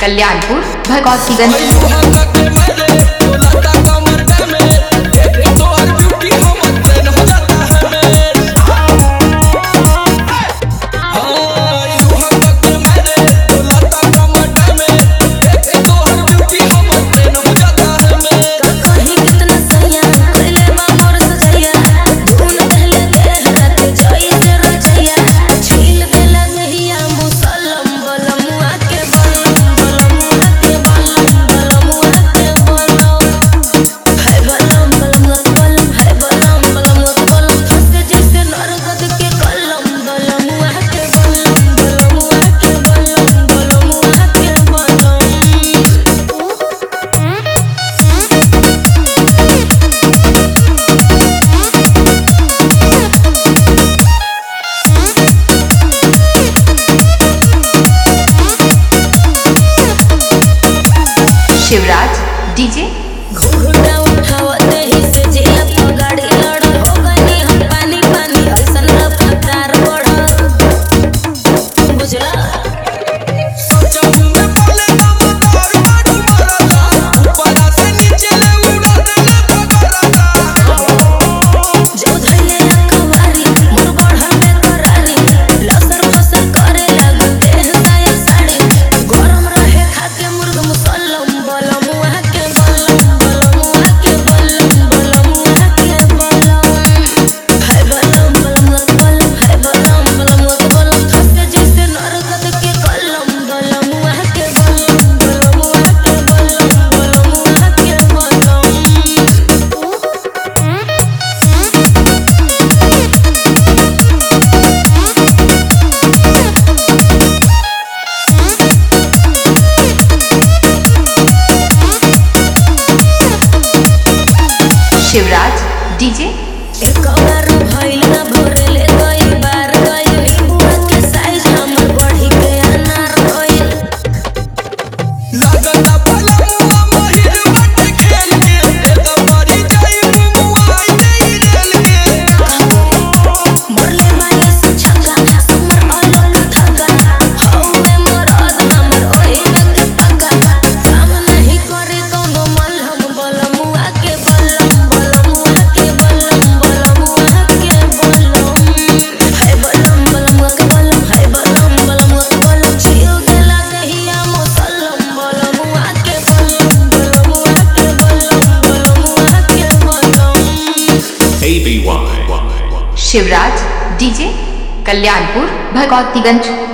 कल्याणपुर भगवतीगंज कहीं कितना सैया पहले बा मोर सजैया धुन पहले देह रत जोई से रचैया छील देला नहिया मुसलम बलमुआ के बलम बलमुआ के बलम बलमुआ के बलम है बलम बलमुआ के बलम है बलम बलमुआ के बलम फंसे जैसे नरगद के कलम बलमुआ के बलम बलमुआ के बलम बलमुआ के बलम शिवराज डीजे घुघुटा उठावते ही से जिया तो गाड़ी लड़ हो गई हम पानी पानी ऐसन रफ्तार बढ़ बुझला जो धैले अखबारी मोर बढ़ा में करारी लसर फसर करे लग देह साया साड़ी गरम रहे खाके मुर्ग मुसल्लम बलम वहाँ के बलम बलम वहाँ के बलम बलम वहाँ के बलम है बलम बलम वहाँ के बलम है बलम बलम वहाँ के बलम फंसे जैसे नरगद के कलम बलम वहाँ के बलम बलम वहाँ के बलम बलम वहाँ के बलम शिवराज डीजे एक बार भइल ना भरेले कई बार गइल नींबुआ के साइज हमर बढ़ी के अनार गइल मरले माये से छक्का हमर अलग धक्का हौवे मरद हमर ओही रंग पक्का काम नहीं करे कौनो मलहम बलमुआ के बलम बलमुआ के बलम बलमुआ के बलम है बलम बलमुआ के बलम है बलम बलमुआ के बलम छिल देला दहिया मुसल्लम बलमुआ के बलम बलमुआ के बलम बलमुआ के बलम ABY. शिवराज डीजे कल्याणपुर भगवतीगंज